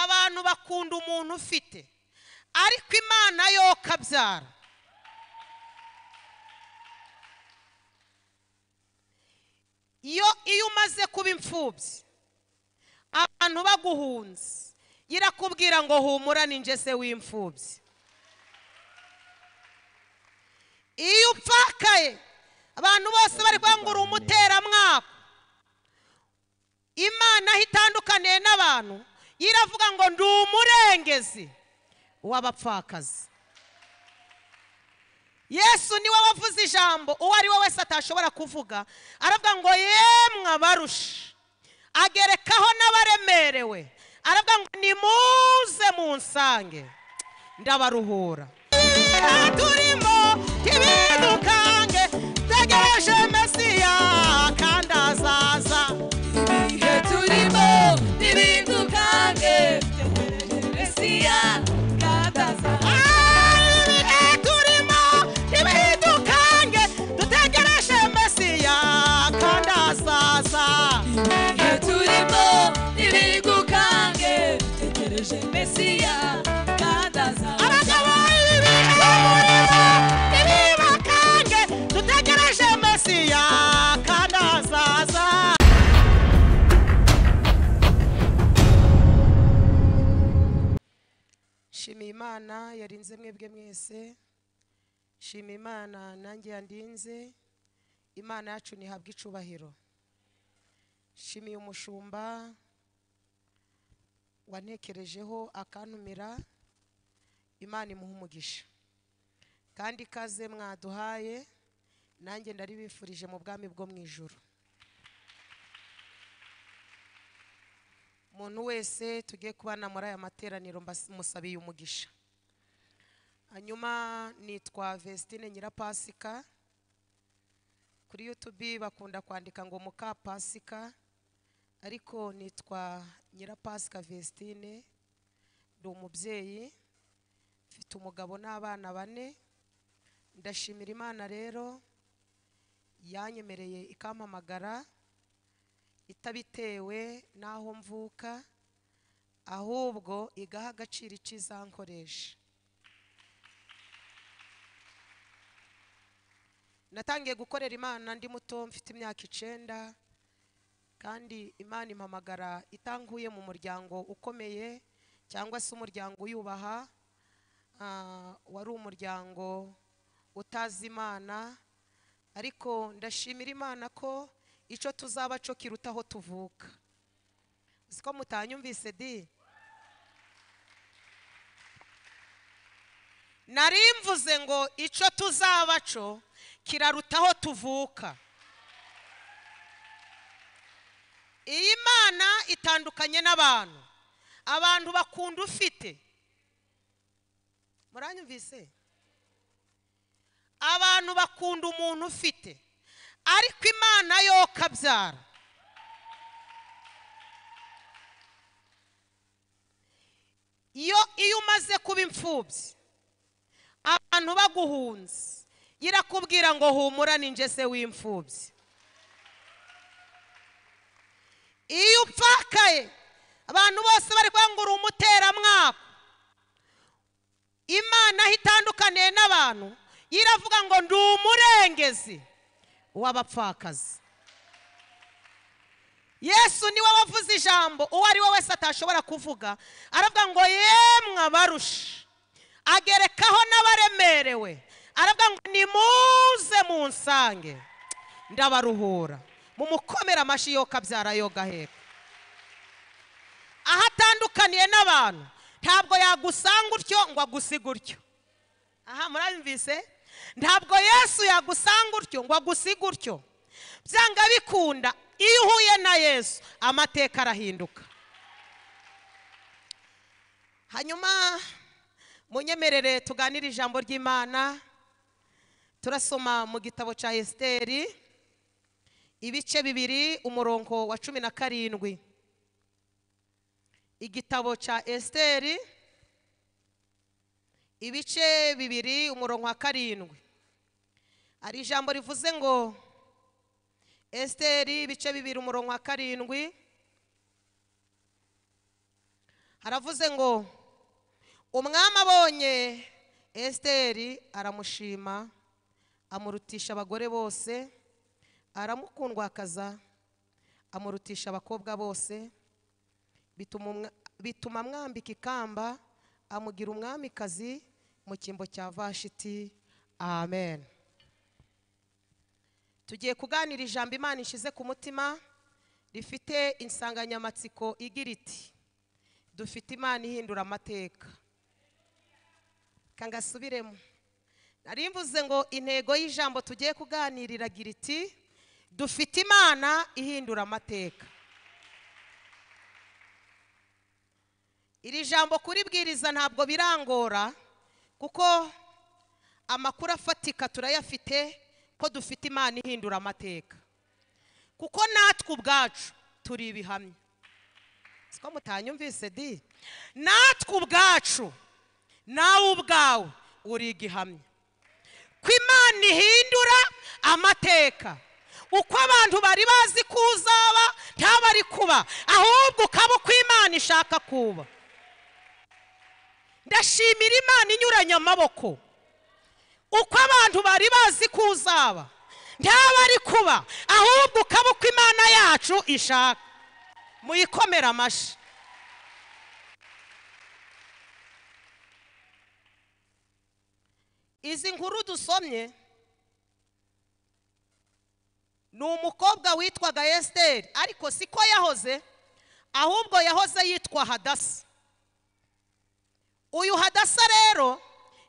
abantu bakunda umuntu ufite ariko imana yo kabyara iyo iyo umaze kuba imfubyi abantu baguhunze irakubwira ngo humura ninjye se w'imfubyi iyo upfakaye abantu bose bari uri umuteramwaka imana aho itandukaniye n'abantu iravuga ngo ndi umurengezi w'abapfakazi yesu niwe wavuze ijambo uwo ari we wese atashobora kuvuga aravuga ngo yemwe abarusha agerekaho n'abaremerewe aravuga ngo nimuze munsange ndabaruhura turimo ntibidukange tegereje mesiya kandi azaza ibihe turimo ntibidukange tugereje mesiya kandi azaza ibihe turimo ntibidukange dutegereje mesiya kandi azaza ibihe turimo ntibigukange dutegereje mesiya kandi azaza abagabo ibihe murimo ntibibakange dutegereje mesiya kandi azaza shimiye imana yarinze mwebwe mwese shima imana nanjye yandinze imana yacu ntihabwe icubahiro shimiye umushumba wantekerejeho akantumira imana imuha umugisha kandi ikaze mwaduhaye nanjye ndaribifurije mu bwami bwo mu ijoro umuntu wese tugiye kubana muri aya materaniro mbas- musabiye umugisha hanyuma nitwa vestine nyirapasika kuri yutubi bakunda kwandika ngo mukapasika ariko nitwa nyirapasika vestine ndi umubyeyi mfite umugabo n'abana bane ndashimira imana rero yanyemereye ikampamagara itabitewe n'aho mvuka ahubwo igaha agaciro icyo izankoresha natangiye gukorera imana ndi muto mfite imyaka icenda kandi imana impamagara itankuye mu muryango ukomeye cyangwa se umuryango uyubaha Ah, wari umuryango utazi imana ariko ndashimira imana ko icyo tuzaba cyo kiruta aho tuvuka uzi ko mutanyumvise di nari mvuze ngo icyo tuzaba cyo kiraruta aho tuvuka iyi mana itandukanye n'abantu abantu bakunda ufite muranyumvise abantu bakunda umuntu ufite ariko imana yo kabyara iyo iyo umaze kuba imfubyi abantu baguhunze irakubwira ngo humura ninjye se w'imfubyi iyo upfakaye abantu bose bari kuvuga ngo uri umuteramwaka imana aho itandukaniye n'abantu iravuga ngo ndi umurengezi w'abapfakazi yesu niwe wavuze ijambo uwo ari we wese atashobora kuvuga aravuga ngo yemwe abarusha agerekaho n'abaremerewe aravuga ngo nimuze munsange ndabaruhura mumukomere amashyi yo kabyara yo gaheka aho atandukaniye n'abantu ntabwo yagusanga utyo ngo agusiga utyo aha murabimvise ntabwo yesu yagusanga utyo ngo agusiga utyo byanga bikunda iyo uhuye na yesu amateka arahinduka hanyuma munyemerere tuganire ijambo ry'imana turasoma mu gitabo cya esiteri ibice bibiri umurongo wa cumi na karindwi igitabo cya esiteri ibice bibiri umurongo wa karindwi hari ijambo rivuze ngo esiteri ibice bibiri umurongo wa karindwi haravuze ngo umwami abonye esiteri aramushima amurutisha abagore bose aramukundwakaza amurutisha abakobwa bose bituma umwa- bituma amwambika ikamba amugira umwamikazi mu cyimbo cya vashiti amen tugiye kuganira ijambo imana ishize ku mutima rifite insanganyamatsiko igira iti dufite imana ihindura amateka kangasubiremo nari mvuze ngo intego y'ijambo tugiye kuganirira agira iti dufite imana ihindura amateka iri jambo kuribwiriza ntabwo birangora kuko amakuru afatika turayafite ko dufite imana ihindura amateka kuko natwe ubwacu turi ibihamya siko mutanyumvise di natwe ubwacu nawe ubwawe uri igihamya ko imana ihindura amateka uko abantu bari bazi ko uzaba ntaba ari kuba ahubwo ukaba uko imana ishaka kuba ndashimira imana inyuranye amaboko uko abantu bari bazi ko uzaba ntaba ari kuba ahubwo ukaba uko imana yacu ishaka muyikomere amashyi izi nkuru dusomye ni umukobwa witwaga esiteri ariko siko yahoze ahubwo yahoze yitwa hadasa uyu hadasa rero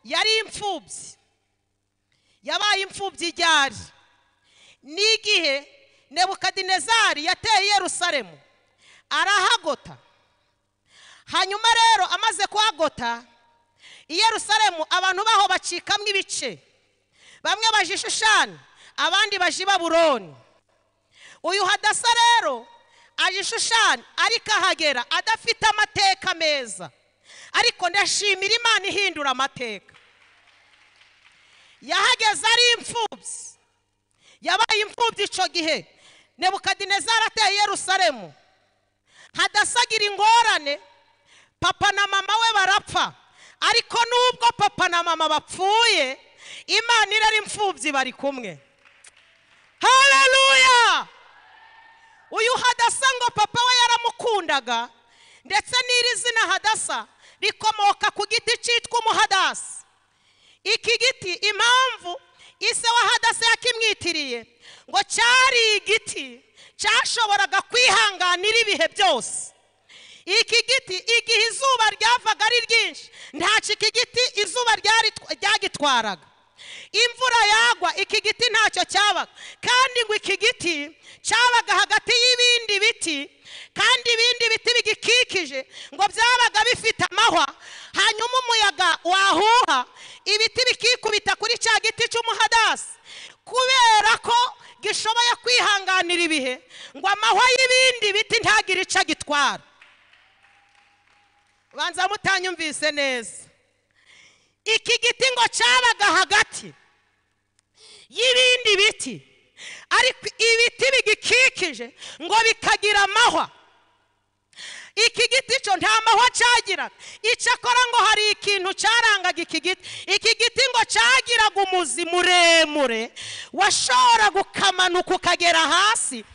yari imfubyi yabaye imfubyi iryari n'igihe nebukadinezari yateye yerusalemu arahagota hanyuma rero amaze kuhagota i yerusalemu abantu baho bacikamwo ibice bamwe baje i shushani abandi baje i baburoni uyu hadasa rero aje i shushani ariko ahagera adafite amateka meza ariko ndashimira imana ihindura amateka yahageze ari imfubyi yabaye imfubyi icyo gihe nebukadinezari ateye i yerusalemu hadasagira ingorane papa na mama we barapfa ariko nubwo papa na mama bapfuye imana irari imfubyi bari kumwe haleluya uyu hadasa ngo papa we yaramukundaga ndetse n'iri zina hadasa rikomoka ku giti cyitwa umuhadasi iki giti impamvu ise wa hadasa yakimwitiriye ngo cyari igiti cyashoboraga kwihanganira ibihe byose iki giti igihe izuba ryavaga ari ryinshi ntacyo iki giti izuba ryari- ryagitwaraga imvura yagwa iki giti ntacyo cyabaga kandi ngo iki giti cyabaga hagati y'ibindi biti kandi ibindi biti bigikikije ngo byabaga bifite amahwa hanyuma umuyaga wahuha ibiti bikikubita kuri cya giti cy'umuhadasi kubera ko gishoboye kwihanganira ibihe ngo amahwa y'ibindi biti ntagire icyo agitwara banza mutanyumvise neza iki giti ngo cyabaga hagati y'ibindi biti ariko ibiti bigikikije ngo bikagira amahwa iki giti cyo nta mahwa cyagiraga icyakora ngo hari ikintu cyarangaga iki giti iki giti ngo cyagiraga umuzi muremure washoboraga ukamanuka ukagera hasi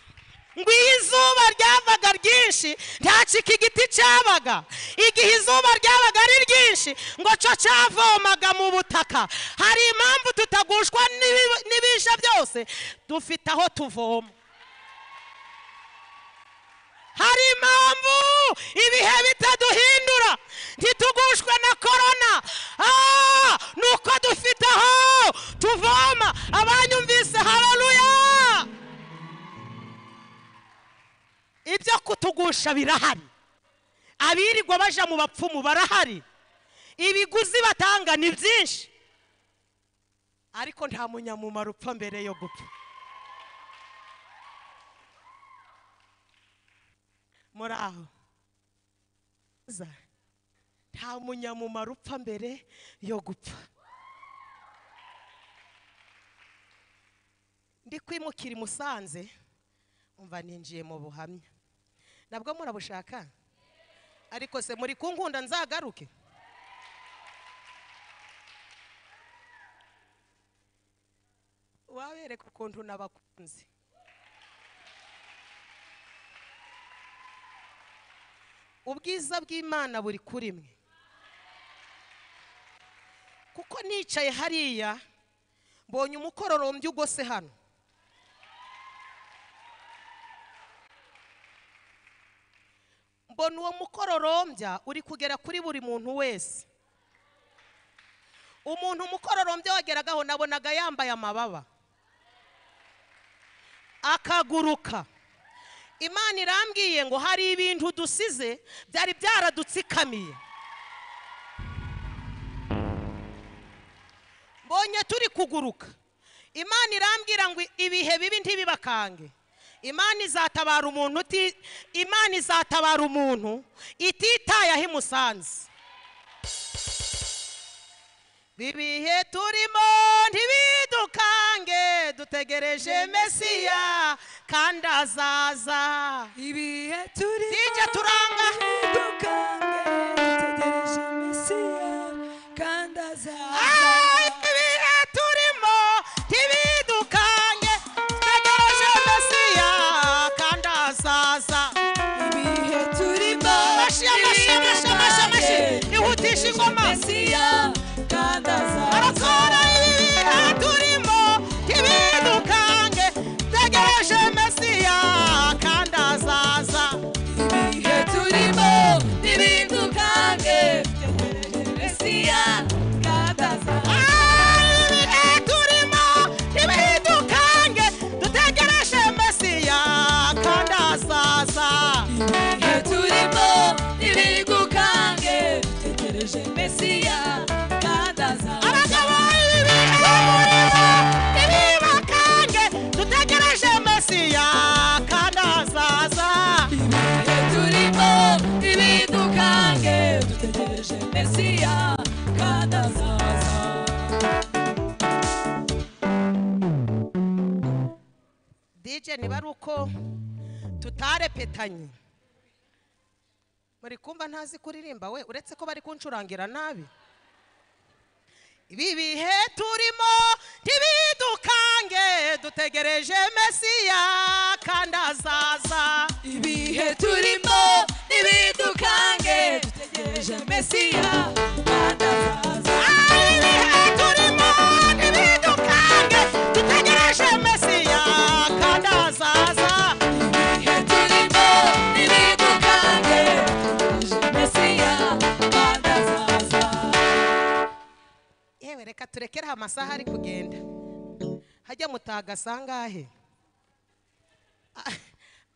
ngo iyo izuba ryavaga ryinshi ntacyo iki giti cyabaga igihe izuba ryabaga ari ryinshi ngo cyo cyavomaga mu butaka hari impamvu tutagushwa n'ibi- n'ibisha byose dufite aho tuvoma hari impamvu ibihe bitaduhindura ntitugushwe na korona Ah, ni uko dufite aho tuvoma abanyumvise hararuya ibyo kutugusha birahari abirirwa baja mu bapfumu barahari ibiguzi batanga ni byinshi ariko nta munyamumaro upfa mbere yo gupfa muri aho Za. nta munyamumaro upfa mbere yo gupfa ndi kwimukira i musanze umva ninjiye mu buhamya nabwo murabushaka ariko se muri kunkunda nzagaruke wabereka ukuntu nabakunze ubwiza bw'imana buri kuri mwe kuko nicaye hariya mbonye umukororombya ugose hano mbona uwo mukororombya uri kugera kuri buri muntu wese umuntu umukororombya wageragaho nabonaga yambaye amababa akaguruka imana irambwiye ngo hari ibintu dusize byari byaradutsikamiye mbonye turi kuguruka imana irambwira ngo ibihe bibi ntibibakange imana izatabara umuntu uti- imana izatabara umuntu ititaye aho imusanze bibihe turimo ntibidukange dutegereje mesiya kandi azaza ibihe turi DJ Turanga. dutegereje mesiya kandi Ay, azaza ibihe turimo ntibidukange dutegereje mesiya kandi azaza ibihe turimo Amashi, amashi, amashi, amashi, amashi. Ihutisha ingoma. mesiya kandi azaza arakora ibibiha turimo ntibidukange tegereje mesiya kandi azaza ibihe turimo ntibidukange dutegereje mesiya kandi azaza Ari ibihe turimo ntibidukange dutegereje mesiya kandi azaza ibihe turimo ntibigukange dutegereje mesiya kandi azaza abagabo ibibihe turimo ntibibakange dutegereje mesiya kandi azaza ibihe turimo ntibidukange dutegereje mesiya kandi azaza DJ niba ari uko tutarepetanye muri kumva ntazi kuririmba we uretse ko bari kuncurangira nabi ibi bihe turimo ntibidukange dutegereje mesiya kandi azaza ibihe turimo ntibidukange dutegereje mesiya kandi azaza Ari ibihe turimo ntibidukange dutegereje mesiya kandi azaza ibihe turimo ntibidukange dutegereje mesiya kandi azaza yewe reka turekereho amasaha ari kugenda hajya mutagasa angahe A-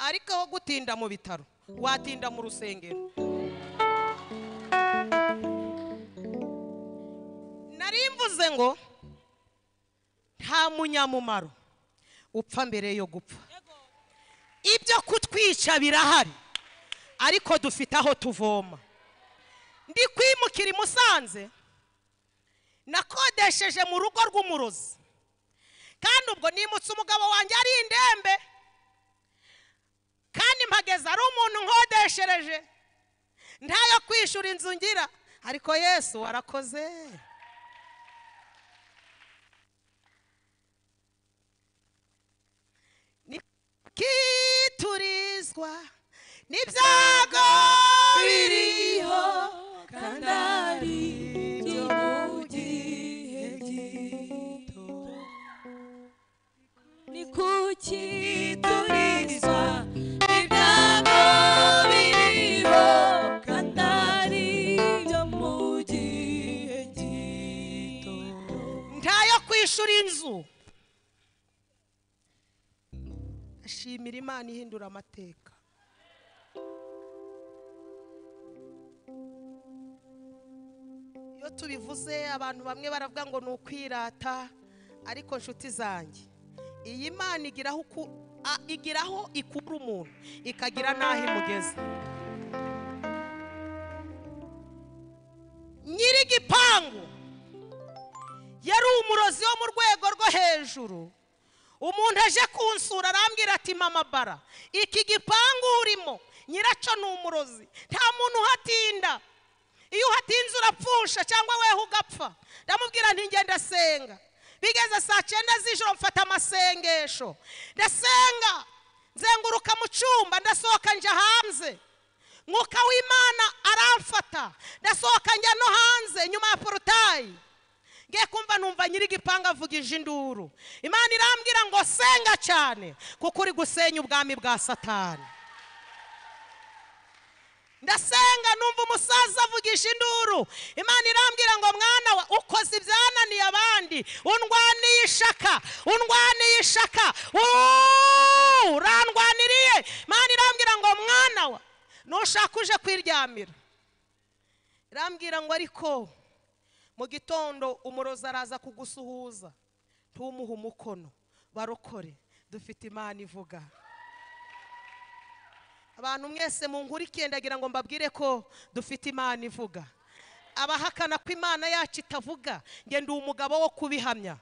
ariko aho gutinda mu bitaro watinda mu rusengero nari mvuze ngo nta munyamumaro upfa mbere yo gupfa ibyo kutwica birahari ariko dufite aho tuvoma ndi kwimukira i musanze nakodesheje mu rugo rw'umurozi kandi ubwo nimutse umugabo wanjye ari indembe kandi mpageze ari umuntu nkodeshereje ntayo kwishyura inzu ngira ariko yesu warakoze Ni kiturizwa n'ibyago biriho kandi ari ibyo mu gihe gito ni kuki turizwa ibyago biriho kandi ari byo mu gihe gito ntayo kwishyura inzu ashimira imana ihindura amateka iyo tubivuze abantu bamwe baravuga ngo ni ukwirata ariko nshuti zanjye iyi mana igiraho uku- a- igiraho ikura umuntu ikagira n'aho imugeza nyiri igipangu yari umurozi wo mu rwego rwo hejuru umuntu aje kunsura arambwira ati mama bara iki gipangu urimo nyiracyo ni umurozi nta muntu uhatinda iyo uhatinze urapfusha cyangwa weho ugapfa ndamubwira nti njye ndasenga bigeze saa cyenda z'ijoro mfata amasengesho ndasenga nzenguruka mu cyumba ndasohoka njya hanze mwuka w'imana aramfata ndasohoka njya no hanze nyuma ya porutayi ngiye kumva numva nyir'igipangu avugije induru imana irambwira ngo senga cyane kuko uri gusenya ubwami bwa satani ndasenga numva umusaza avugisha induru imana irambwira ngo mwana we ukoze ibyananiye abandi undwaniye ishaka undwaniye ishaka Uuu, urandwaniriye imana irambwira ngo mwana we nushaka uje kwiryamira irambwira ngo ariko mu gitondo umurozi araza kugusuhuza ntumuhe umukono barokore dufite imana ivuga abantu mwese mu nkuru ndagira ngo mbabwire ko dufite imana ivuga abahakana ko imana yacu itavuga ngenda uwo mugabo wo kubihamya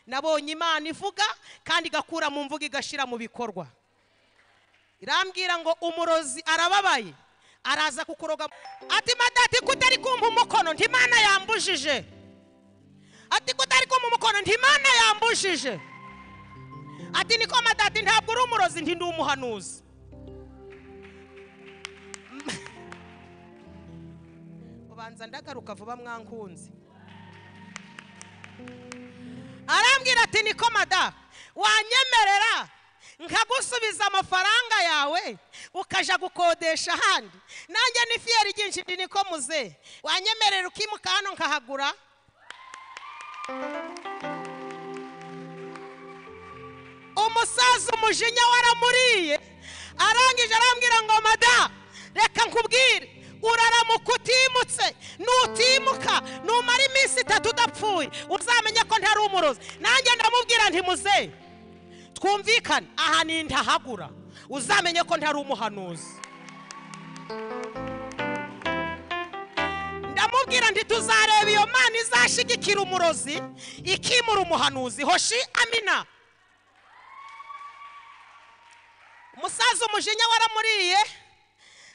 nabonye imana ivuga kandi igakura mu mvugo igashyira mu bikorwa irambwira ngo umurozi arababaye araza kukuroga ati madati kutari kumpa umukono ntimana yambujije ati kutari kumpa umukono ntimana yambujije ati niko madati ntabwo uri umurozi nti ndi umuhanuzi ubanza ndagaruka vuba mwankunzi arambwira ati niko mada wanyemerera nkagusubiza amafaranga yawe ukaja gukodesha ahandi nanjye ni fiyeri ryinshi ndi niko muze wanyemerera ukimuka hano nkahagura umusaza umujinya waramuriye arangije arambwira ngo mada reka nkubwire uraramuka utimutse nutimuka numara iminsi itatu udapfuye uzamenye ko ntari umurozi nanjye ndamubwira ntimuze twumvikane aha ni ntahagura uzamenye ko ntari umuhanuzi ndamubwira nti tuzareba iyo mana izashyigikira umurozi ikimura umuhanuzi hoshi amina umusaza umujinya waramuriye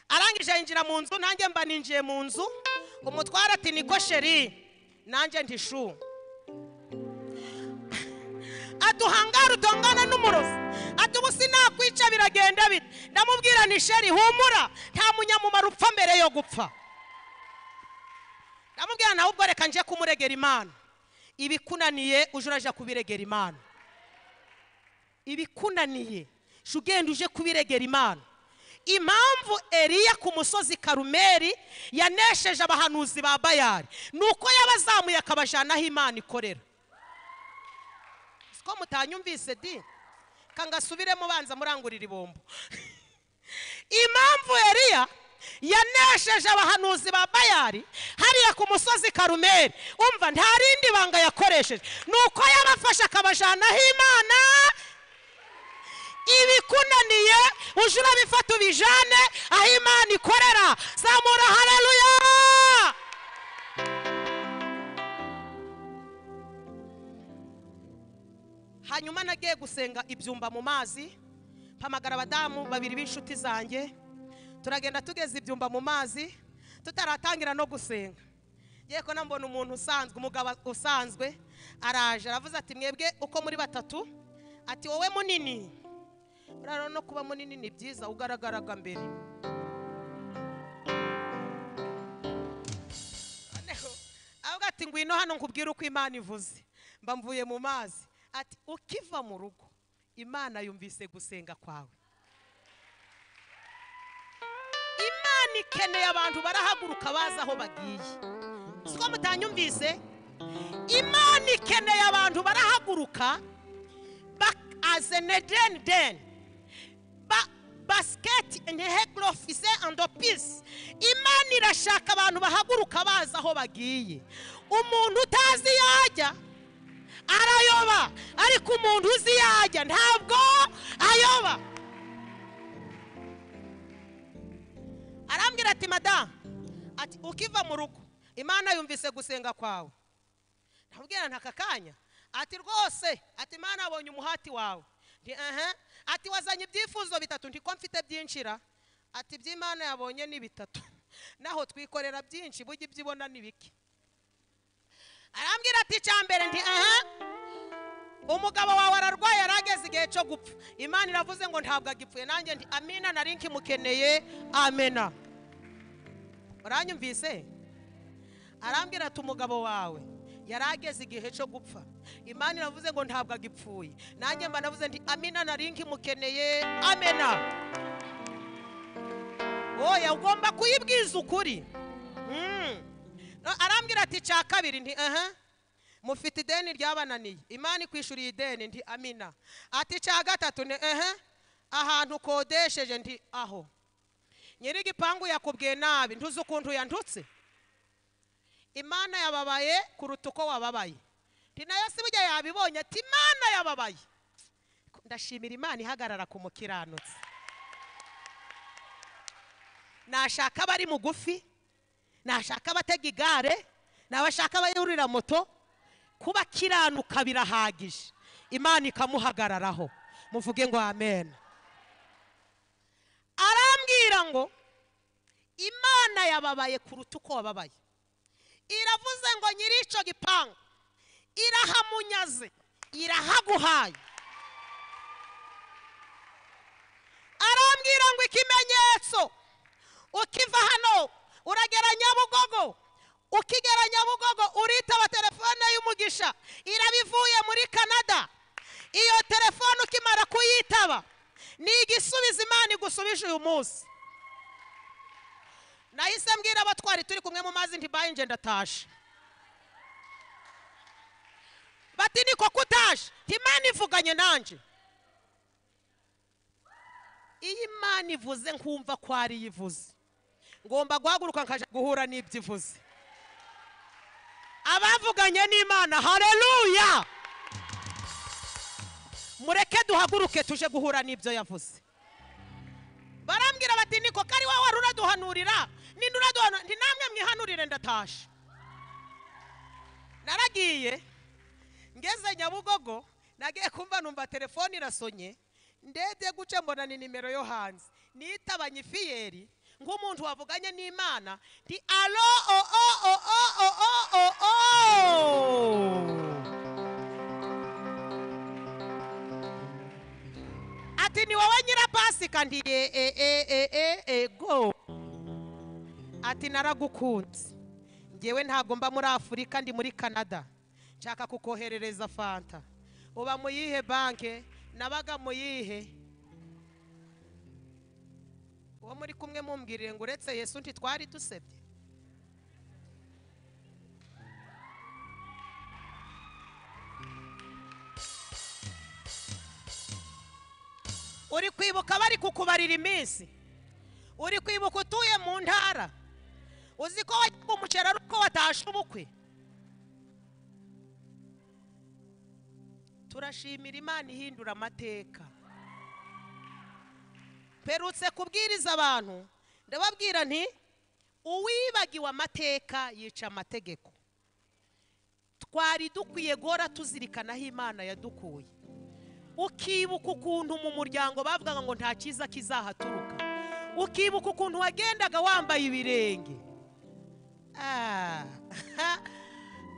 arangije yinjira mu nzu nanjye mba ninjiye mu nzu umutwara ati niko sheri nanjye ntishu aduhangara utongana n'umurozi ati ubu sinakwica biragenda bite ndamubwira ni sheri humura nta munyamumaro upfa mbere yo gupfa ndamubwira nawe ubwo reka nje kumuregera imana ibikunaniye uje uraja kubiregera imana ibikunaniye jya ugenda uje kubiregera imana impamvu eriya ku musozi karumeri yanesheje abahanuzi ba bayari ni uko yabazamuye akabajyana aho imana ikorera ko mutanyumvise di kangasubiremo ubanza murangurira ibombo impamvu eriya yanesheje abahanuzi ba bayari hariya ku musozi karumeri umva nta rindi banga yakoresheje ni uko yabafashe akabajyanaho imana ibikunaniye uje urabifata ubijane aho imana ikorera zamura hareruya hanyuma nagiye gusenga ibyumba mu mazi mpamagara abadamu babiri b'inshuti zanjye turagenda tugeze ibyumba mu mazi tutaratangira no gusenga ngiye ko nambona umuntu usanzwe umugabo usanzwe araje aravuze ati mwebwe uko muri batatu ati wowe munini rero no kuba munini ni byiza ugaragaraga mbere avuga ati ngwino hano nkubwire uko imana ivuze mba mvuye mu mazi ati ukiva mu rugo imana yumvise gusenga kwawe imana ikeneye abantu barahaguruka bazi aho bagiye siko mutanyumvise imana ikeneye abantu barahaguruka azene deni deni basiketi andi hekorofise andi opisi imana irashaka abantu bahaguruka bazi aho bagiye umuntu utazi iyo ajya arayoba ariko umuntu uzi iyo ajya ntabwo ayoba arambwira ati madamu ati ukiva mu rugo imana yumvise gusenga kwawe ntabwira ntaka kanya ati rwose ati mwana abonye umuhati wawe ndi aha ati wazanye ibyifuzo bitatu ndi ko mfite byinshira ati iby'imana yabonye ni bitatu naho twikorera byinshi bujya ibyo ibona ni bike arambwira ati icya mbere ndi aha umugabo wawe ararwaye yari ageze igihe cyo gupfa imana iravuze ngo ntabwo agipfuye nanjye ndi amina nari nkimukeneye amena uranyumvise arambwira ati umugabo wawe yari ageze igihe cyo gupfa imana iravuze ngo ntabwo agipfuye nanjye mba navuze ndi amina nari nkimukeneye amena oya ugomba kuyibwiza ukuri Mm. arambwira ati cya kabiri nti aha mufite ideni ryabananiye imana ikwishuriye ideni nti amina ati cya gatatu ni aha ahantu ukodesheje nti aho nyir'igipangu yakubwiye nabi ntuzi ukuntu yandutse imana yababaye kuruta uko wababaye nti nayo si burya yabibonye ati imana yababaye ndashimira imana ihagarara ku mukiranutsi nashaka abari mugufi nashaka abatega igare nabashaka abayurira moto kuba akiranuka birahagije imana ikamuhagararaho muvuge ngo amen arambwira ngo imana yababaye kuruta uko wababaye iravuze ngo nyir'icyo gipangu irahamunyaze irahaguhaye arambwira ngo ikimenyetso ukiva hano uragera nyabugogo ukigera nyabugogo uritaba telefone y'umugisha irabivuye muri canada iyo telefone ukimara kuyitaba ni igisubizo imana igusubije uyu munsi nahise mbwira abatwari turi kumwe mu mazi ntibaye ngenda ataje bati niko kutaje imana ivuganye nanjye iyo imana ivuze nkumva ko ariyo ivuze ngomba guhaguruka nkajya guhura n'ibyo ivuze abavuganye n'imana hareruya mureke duhaguruke tuje guhura n'ibyo yavuze barambwira bati niko kari wowe wari uraduhanurira ninde uraduhanurira ndi namwe mwihanurire ndatashe naragiye ngeze nyabugogo nagiye kumva numva telefone irasonye ndebye guca mbona ni nimero yo hanze nitabanye ifiyeri nk'umuntu wavuganye n'imana ndi alo o o o o o o o o ati ni wowe nyirapasika ndi e e e e e ego ati naragukunze ngewe ntabwo mba muri afurika ndi muri canada nshaka kukoherereza fanta uba mu yihe banke nabaga mu yihe uwo muri kumwe mumbwirire ngo uretse yesu nti twari dusebye uri kwibuka bari kukubarira iminsi uri kwibuka utuye mu ntara uzi ko wajyaga umuceri ari uko watashe ubukwe turashimira imana ihindura amateka mperutse kubwiriza abantu ndababwira nti uwibagiwe amateka yica amategeko twari dukwiye guhora tuzirikana aho imana yadukuye ukibuka ukuntu mu muryango bavugaga ngo nta cyiza kizahaturuka ukibuka ukuntu wagendaga wambaye ibirenge Ah,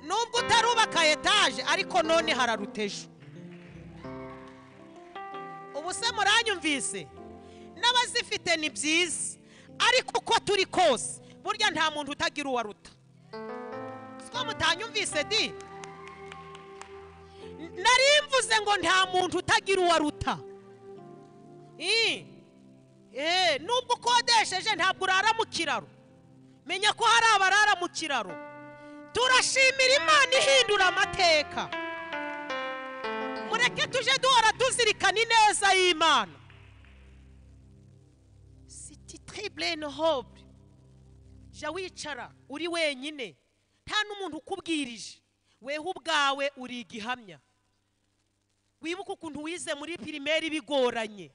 nubwo utarubaka etaje ariko none hararuteje ubu se muranyumvise n'abazifite ni byiza ariko uko turi kose burya nta muntu utagira uwo aruta siko mutanyumvise di nari mvuze ngo nta muntu utagira uwo aruta Ii. Eh, nubwo ukodesheje ntabwo urara mu kiraro menya ko hari abarara mu kiraro turashimira imana ihindura amateka mureke tuje duhora tuzirikana ineza y'imana siti tiburene hobe jya wicara uri wenyine nta n'umuntu ukubwirije weho ubwawe uri igihamya wibuke ukuntu wize muri pirimeri bigoranye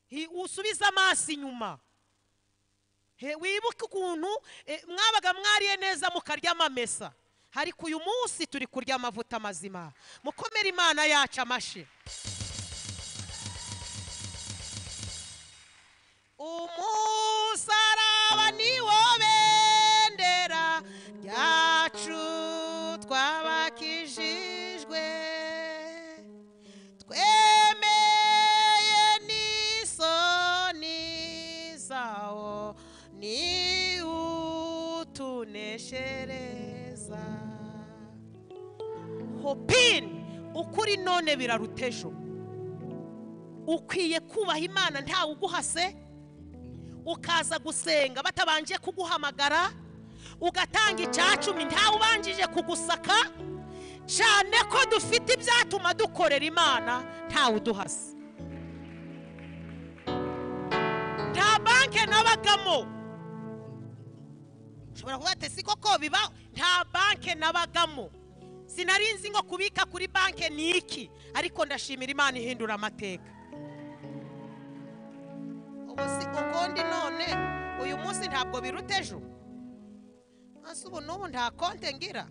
Hi- usubize amaso inyuma He, wibuke ukuntu eh, mwabaga mwariye neza mukarya amamesa ariko uyu munsi turi kurya amavuta mazima mukomere imana yacu amashyi umusaraba ni wo bendera ryacu twabakijijwe twemeye n'isoni zawo ni utuneshereza hopini ukuri none biraruta ejo ukwiye kubaha imana ntawe uguhase ukaza gusenga batabanje kuguhamagara ugatanga icyacumi ntawubanjije kugusaka cyane ko dufite ibyatuma dukorera imana ntawe uduhasa nta banki nabagamo ushobora kuvuga ati si koko bibaho nta banki nabagamo sinari nzi ngo kubika kuri banki ni iki ariko ndashimira imana ihindura amateka ubu si ukundi none uyu munsi ntabwo biruta ejo hasi ubu n'ubu nta konti ngira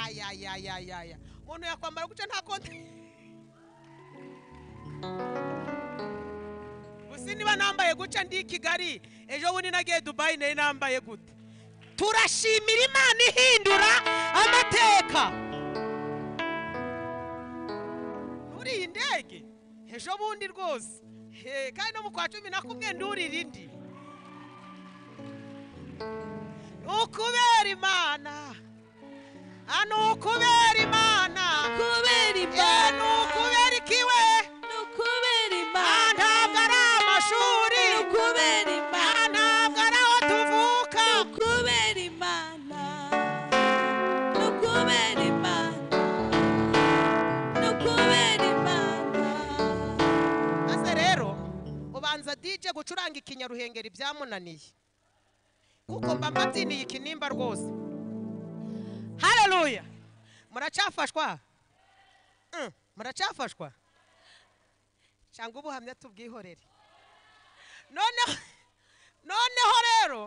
ayayayayaya umuntu yakwambara gutya nta konti gusa niba nambaye gutya ndi i kigali ejo bundi nagiye dubayi nayo nambaye gute turashimira imana ihindura amateka muri iyi ndege ejo bundi rwose He, kandi no mu kwa cumi na kumwe ndurira indi ukubera imana hano ukubera imana kubera Eh, ni imana ukubera ikiwe ni ukubera Ah, imana ntabwo ari amashuri ni ukubera Ah, imana ntabwo ari aho tuvuka kubera imana no kubera imana no kubera imana maze rero ubanza dj gucuranga ikinyaruhengeri byamunaniye kuko mba mbabyiniye ikinimba rwose hareruya muracafashwa Mm, muracafashwa cyangwa ubuhamya tubwihorere noneho noneho rero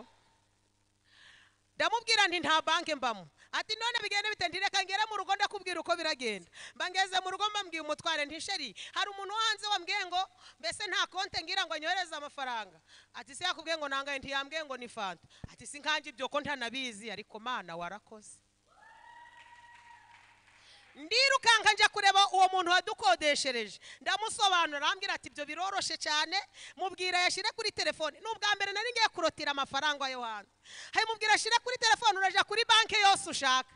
ndamubwira nti nta banki mbamo ati none bigenda bite nti reka ngere mu rugo ndakubwira uko biragenda mbangeze mu rugo mbambwiye umutware nti sheri hari umuntu wo hanze wambwiye ngo mbese nta konte ngira ngo anyohereze amafaranga ati se yakubwiye ngo nangaye ntiyambwiye ngo ni fanta ati si nkange ibyo ko ntanabizi ariko mana warakoze ndirukanka njya kureba uwo muntu wadukodeshereje ndamusobanura arambwira ati ibyo biroroshye cyane mubwira yashyire kuri telefone ni ubwa mbere nari ngiye kurotira amafaranga yo hanze hari mubwira ashyire kuri telefone urajya kuri banki yose ushaka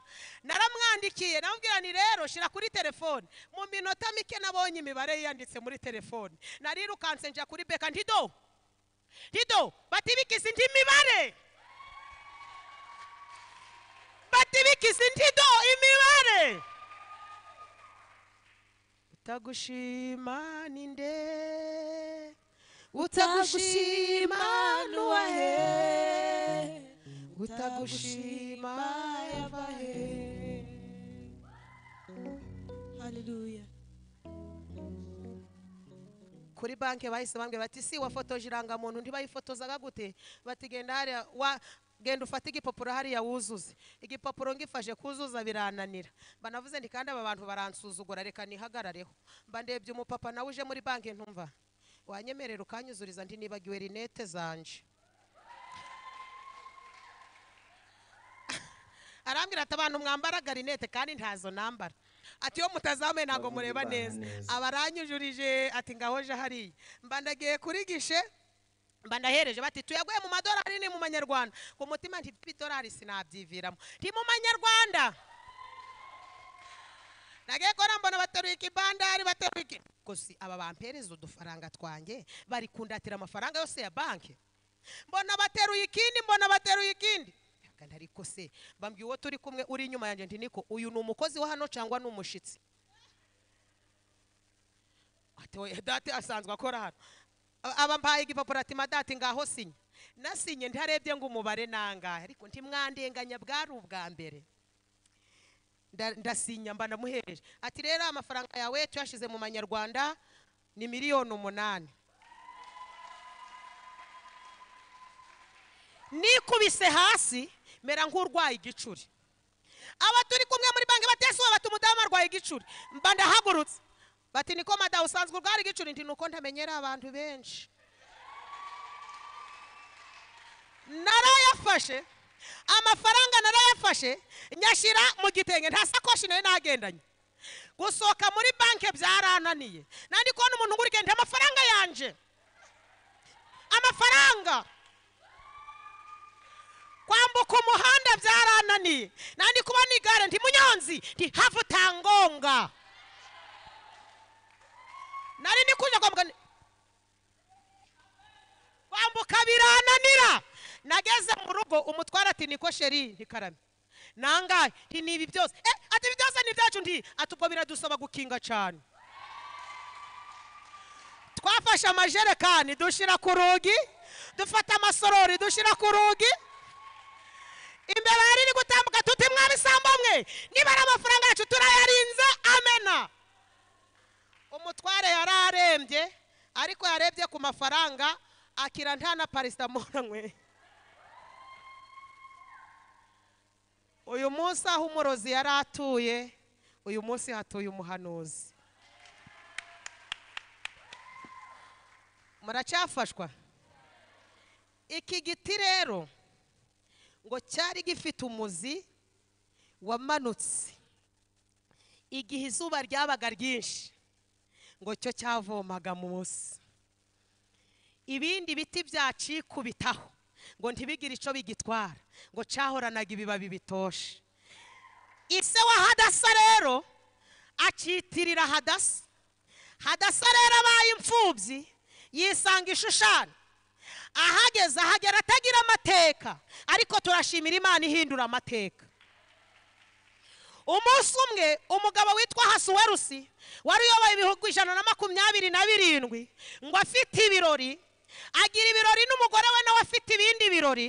naramwandikiye namubwira ni rero shyira kuri telefone mu minota mike nabonye imibare yiyanditse muri telefone narirukanse njya kuri beka ndido ndido batibikize indi mibare batibikize indido imibare utagushima ni nde utagushima nuwahe utagushima yava he haleluya kuri banki bahise bambwira bati si wafotoje irangamuntu ntibayifotozaga gute bati genda hariya wa genda ufate igipapuro hariya wuzuze igipapuro ngifashe kuzuza birananira banavuze nti kandi aba bantu baransuzugura reka nihagarareho mba ndebye umupapa nawe uje muri banki ntumva wanyemerera ukanyuzuriza ndi nibagiwe rinete zanje arambwira ati abantu mwambara garinete kandi ntazo nambara ati iyo mutazambaye ntabwo mureba neza abaranyujurije ati ngaho je hariya mba ndagiye kuri gishe mba ndahereje bati tuyaguye mu madolari ni mu manyarwanda ku mutima nti idolari sinabyiviramo nti mu manyarwanda nagiye kora mbona bateruye ikibandari bateruye iki gusa aba bampereza udufaranga twanjye bari kundatira amafaranga yose ya banki mbona bateruye ikindi mbona bateruye ikindi Kandi ariko se mbambwiye uwo turi kumwe uri inyuma yanjye nti niko uyu ni umukozi wa hano cyangwa ni umushyitsi ati oya date asanzwe akora hano A- aba mpaye igipapuro ati madate ngaho sinya nasinye ntarebye ngo umubare nangahe ariko ntimwandenganya bwari ubwa mbere Nda- ndasinya mba ndamuhereje ati rero amafaranga yawe tuyashyize mu manyarwanda ni miliyoni umunani nikubise hasi mera nk'urwaye igicuri aba turi kumwe muri banki batesuwe bati umudamu arwaye igicuri mba ndahagurutse bati niko madamu usanzwe urwara igicuri nti nuko ntamenyera abantu benshi narayafashe amafaranga narayafashe nyashyira mu gitenge nta sakoshi nayo nagendanye gusohoka muri banki byarananiye nandi kubona umuntu ngo urigenda amafaranga yanje amafaranga kwambuka umuhanda byarananiye nandi kubona igare ndi munyonzi ndi hafi utangonga nari ndi kujya kwa muganga kwambuka birananira nageze mu rugo umutwara ati niko sheri ntikarame nangahe nti ni ibi byose eh ati ibi byose ni ibyacu ndi ati ubwo biradusaba gukinga cyane twafashe amajerekani dushyira ku rugi dufata amasorori dushyira ku rugi imbere hari iri gutambuka tuti mwabisambo mwe niba ari amafaranga yacu turayarinze amena umutware yari arembye ariko yarebye ku mafaranga akira nta na parisitamoro anyweye uyu munsi aho umurozi yari atuye uyu munsi hatuye umuhanuzi muracyafashwa iki giti rero ngo cyari gifite umuzi wamanutse igihe izuba ryabaga ryinshi ngo cyo cyavomaga munsi ibindi biti byacikubitaho ngo ntibigire icyo bigitwara ngo cyahoranaga ibibabi bitoshe ise wa hadasa rero akitirira hadasa hadasa rero abaye imfubyi yisanga ishushani ahageze ahagera atagira amateka ariko turashimira imana ihindura amateka umunsi umwe umugabo witwa hasuwerusi wari uyoboye ibihugu ijana na makumyabiri na birindwi ngo afite ibirori agira ibirori n'umugore we nawe afite ibindi birori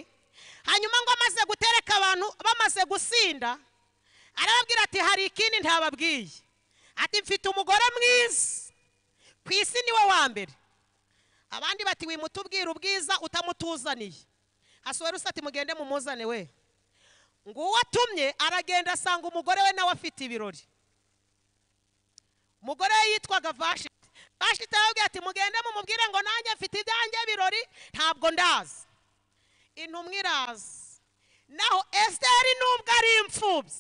hanyuma ngo amaze gutereka abantu bamaze gusinda arababwira ati hari ikindi ntababwiye ati mfite umugore mwiza ku isi niwe wa mbere abandi bati wimutubwira ubwiza utamutuzaniye hasuwerusi ati mugende mumuzane we ngo uwo atumye aragenda asanga umugore we nawe afite ibirori umugore we yitwaga vashiti vashiti arababwira ati mugende mumubwire ngo nanjye mfite ibyanjye birori ntabwo ndazi intumwa iraza naho esiteri nubwo ari imfubyi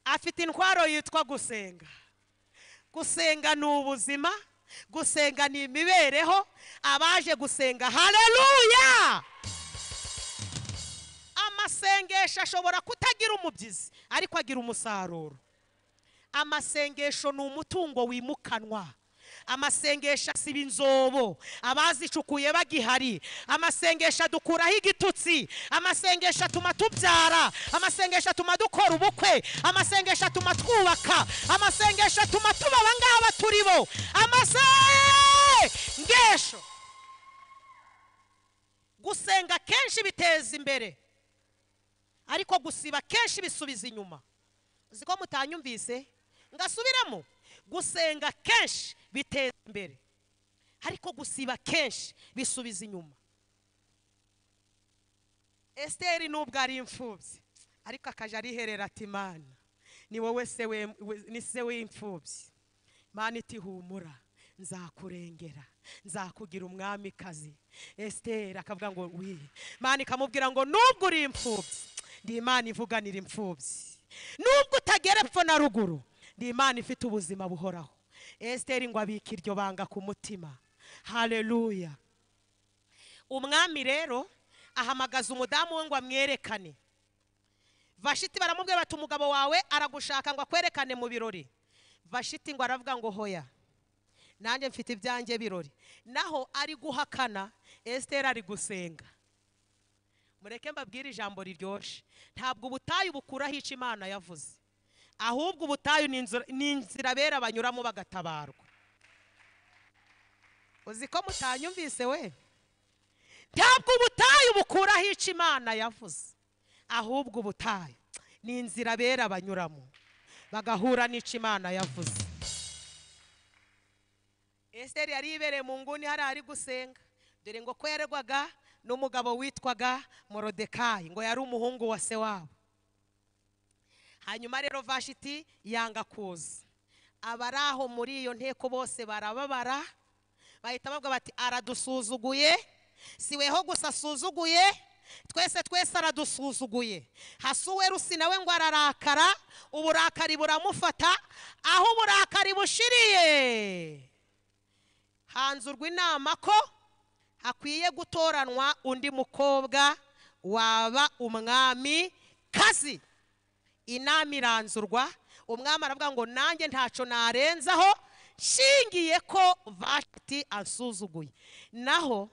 afite intwaro yitwa gusenga gusenga ni ubuzima gusenga ni imibereho abaje gusenga hareruya amasengesho ashobora kutagira umubyizi ariko agira umusaruro amasengesho ni umutungo wimukanwa amasengesho asiba inzobo abazicukuye bagihari amasengesho adukuraho igitutsi amasengesho atuma tubyara amasengesho atuma dukora ubukwe amasengesho atuma twubaka amasengesho atuma tuba aba ngaba turi bo amasengesho gusenga kenshi biteza imbere ariko gusiba kenshi bisubiza inyuma uzi ko mutanyumvise ngasubiramo gusenga kenshi biteza imbere ariko gusiba kenshi bisubiza inyuma esiteri nubwo ari imfubyi ariko akajya ariherera ati mana ni wowe se we- we- ni se w'imfubyi mana itihumura nzakurengera nzakugira umwamikazi esiteri akavuga ngo wi mana ikamubwira ngo nubwo uri imfubyi ndi imana ivuganira imfubyi nubwo utagera epfo na ruguru ni imana ifite ubuzima buhoraho esiteri ngo abike iryo banga ku mutima hareruya umwami rero ahamagaza umudamu we ngo amwerekane vashiti baramubwira bati umugabo wawe aragushaka ngo akwerekane mu birori vashiti ngo aravuga ngo hoya nanjye mfite ibyanjye birori naho ari guhakana esiteri ari gusenga mureke mbabwire ijambo riryoshye ntabwo ubutayu bukuraho icyo imana yavuze ahubwo ubutayu ni inzira- ni inzira bera banyuramo bagatabarwa uzi ko mutanyumvise we ntabwo ubutayu bukuraho icyo imana yavuze ahubwo ubutayu ni inzira bera banyuramo bagahura n'icyo imana yavuze esiteri yari yibereye mu nguni hariya ari gusenga dore ngo kwererwaga n'umugabo witwaga morodekayi ngo yari umuhungu wa se wabo hanyuma rero vashiti yanga kuza abari aho muri iyo nteko bose barababara bahita bavuga bati aradusuzuguye si weho gusa asuzuguye twese twese aradusuzuguye hasi uwe rusi nawe ngo ararakara uburakari buramufata aho uburakari bushiriye hanzurwa inama ko hakwiye gutoranwa undi mukobwa waba umwami kazi inama iranzurwa umwami aravuga ngo nanjye ntacyo narenzaho nshingiye ko vashiti ansuzuguye naho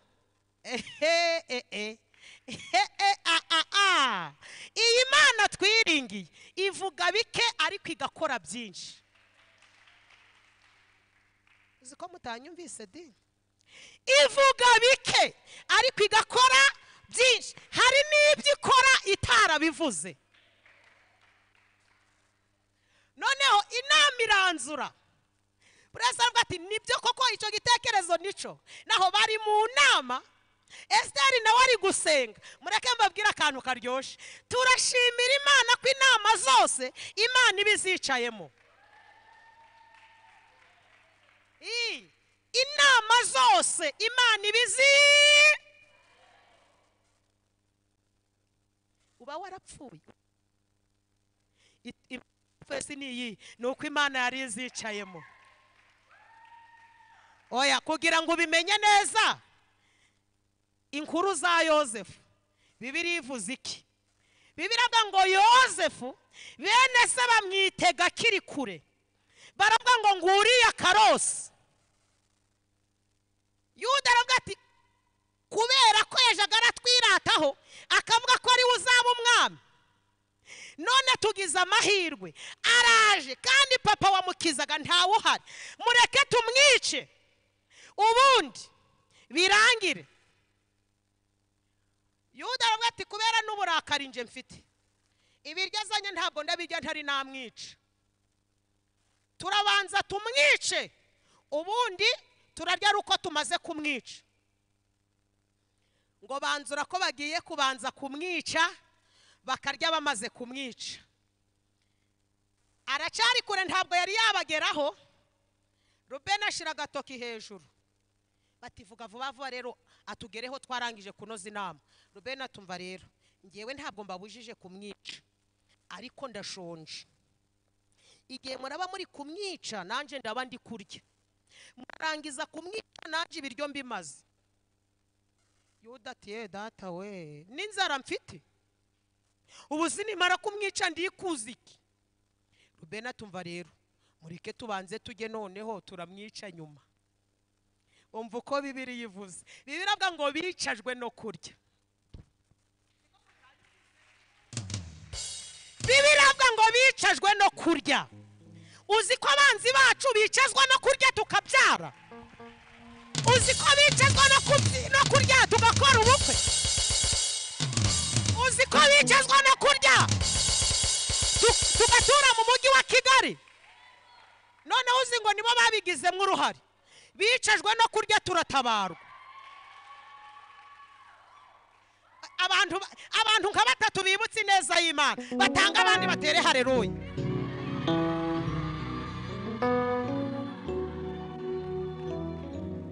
ehe ehe ehe a a a iyi mana twiringiye ivuga bike ariko igakora byinshi uzi ko mutanyumvise di ivuga bike ariko igakora byinshi hari n'ibyo ikora itarabivuze noneho inama iranzura buriya avuga ati nibyo koko icyo gitekerezo nico naho bari mu nama esiteri nawe ari gusenga mureke mbabwire akantu karyoshye turashimira imana ko inama zose imana iba izicayemo Ii, inama zose imana iba izi uba warapfuye It- im- fesi ni iyi ni uko imana yari izicayemo oya kugira ngo ubimenye neza inkuru za yosefu bibiri ivuze iki bibiri avuga ngo yosefu bene se bamwitega akiri kure baravuga ngo nguriya karosi yuda aravuga ati kubera ko yajaga aratwirataho akavuga ko ariwe uzaba umwami none tugize amahirwe araje kandi papa wamukizaga ntawe uhari mureke tumwice ubundi birangire yuda aravuga ati kubera n'uburakari nje mfite ibiryo azanye ntabwo ndabirya ntari namwica turabanza tumwice ubundi turarya ari uko tumaze kumwica ngo banzura ko bagiye kubanza kumwica bakarya bamaze kumwica aracyari kure ntabwo yari yabageraho rubeni ashyira agatoki hejuru bati vuga vuba vuba rero atugereho twarangije kunoza inama rubeni atumva rero ngewe ntabwo mbabujije kumwica ariko ndashonje igihe muraba muri kumwica nanjye ndaba ndi kurya murarangiza kumwica nanjye ibiryo mbimaze yuda ati ye data we n'inzara mfite ubu sinimara kumwica ndikuza iki rubena tumva rero mureke tubanze tujye noneho turamwica nyuma umva uko bibiri yivuze bibiri avuga ngo bicajwe no kurya bibiri avuga ngo bicajwe no kurya uzi ko abanzi bacu bicazwa no kurya tukabyara uzi ko bicazwa no kubyi- no kurya tugakora ubukwe uzi ko bicazwa no kurya tu- tugatura mu mujyi wa kigali noneho uzi ngo nibo babigizemo uruhare bicajwe no kurya turatabarwa abantu abantu nka batatu bibutse ineza y'imana batanga abandi batere hareruye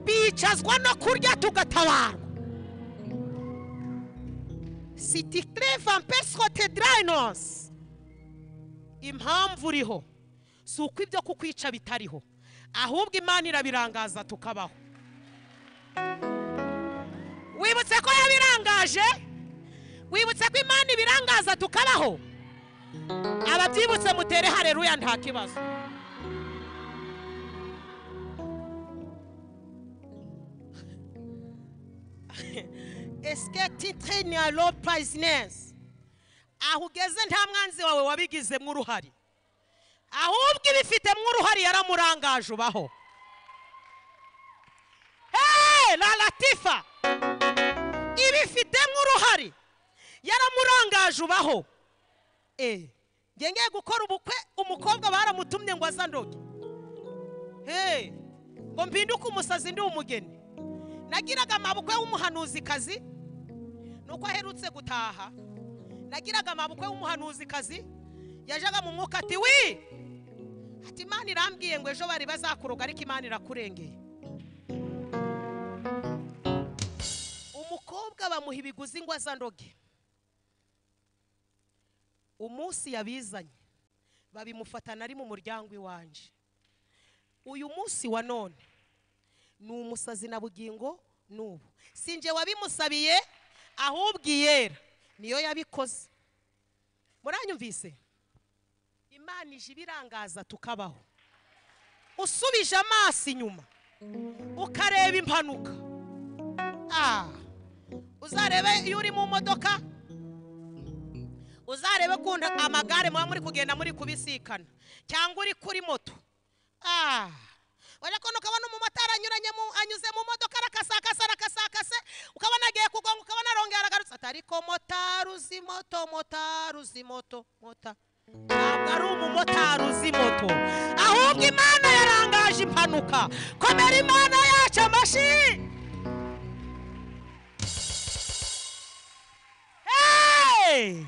bicazwa no kurya tugatabarwa sitikire vampesi hotedirayinos impamvu uriho si uko ibyo kukwica bitariho ahubwo imana irabirangaza tukabaho wibutse ko yabirangaje wibutse ko imana ibirangaza tukabaho ababyibutse mutere hareruya nta kibazo esike titire ni alo pazinesi aho ugeze nta mwanzi wawe wabigizemo uruhare ahubwo ibifitemo uruhare yaramurangaje ubaho hehe la latifa ibifitemo uruhare yaramurangaje ubaho eee ngiye gukora ubukwe umukobwa baramutumye ngo azandoge hehe ngo mpinduke umusazi ndi umugeni nagiraga amabukwe w'umuhanuzikazi nuko aherutse gutaha nagiraga amabukwe w'umuhanuzikazi yajaga mu mwuka ati wi ati imana irambwiye ngo ejo bari bazakuroga ariko imana irakurengeye umukobwa bamuha ibiguzi ngo azandoge umunsi yabizanye babimufatana ari mu muryango iwanje uyu munsi wa none ni umusazi na bugingo n'ubu si njye wabimusabiye ahubwo iyera niyo yabikoze muranyumvise imana ije ibirangaza tukabaho usubije amaso inyuma ukareba impanuka Ah, uzarebe iyo uri mu modoka uzarebe kunda amagare muba muri kugenda muri kubisikana cyangwa uri kuri moto Ah, wajya kubona ukabona umumotari anyuranye mu- anyuze mu modoka arakasakase arakasakase ukabona agiye kugonga ukabona arongera aragarutse ati ariko motari uzi moto motari uzi moto mota ntabwo ari umumotari uzi moto ahubwo imana yarangaje impanuka komera imana yacu amashi Hey!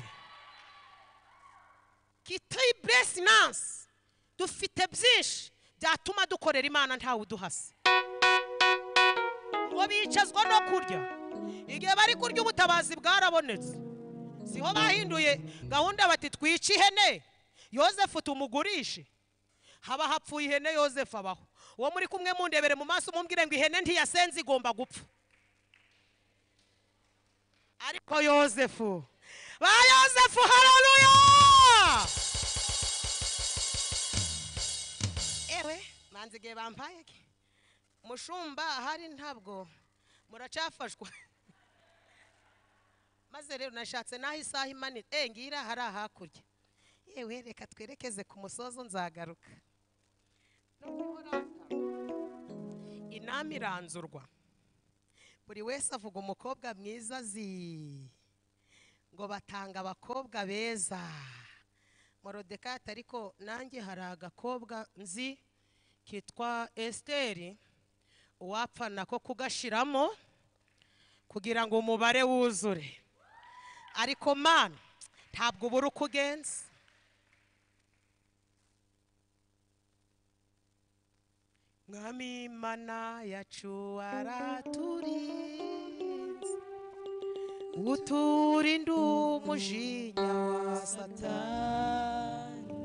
kitibure sinansi dufite byinshi byatuma dukorera imana ntawe uduhase ngo bicazwa no kurya igihe bari kurya ubutabazi bwarabonetse siho bahinduye gahunda bati twice ihene yozefu tumugurishe haba hapfuye ihene yozefu abaho uwo muri kumwe mundebere mu maso umumbwire ngo ihene ntiyasenze igomba gupfa ariko yozefu ba yozefu hararuya ewe manzi igihe bampaye iki mushumba ahari ntabwo muracafashwa maze rero nashatse n'aho isaha imanitse eh ngira hari ahakurya yewe reka twerekeze ku musozo nzagaruka Nubwo ihoraha, inama iranzurwa buri wese avuga umukobwa mwiza azi ngo batanga abakobwa beza morodekati ariko nanjye hari agakobwa nzi kitwa esiteri uwapfa nako kugashiramo kugira ngo umubare wuzure ariko mani ntabwo ubura uko ugenza mwami imana yacu araturinze uturinda umujinya wa satani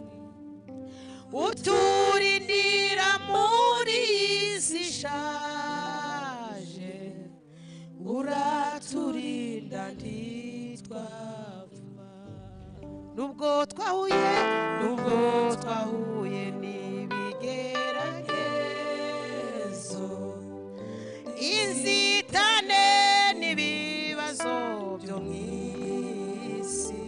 uturindira muri iyi si ishaje uraturinda ntitwapfa nubwo twahuye nubwo twahuye n'ibigeragezo inzitane n'ibibazo byo mu isi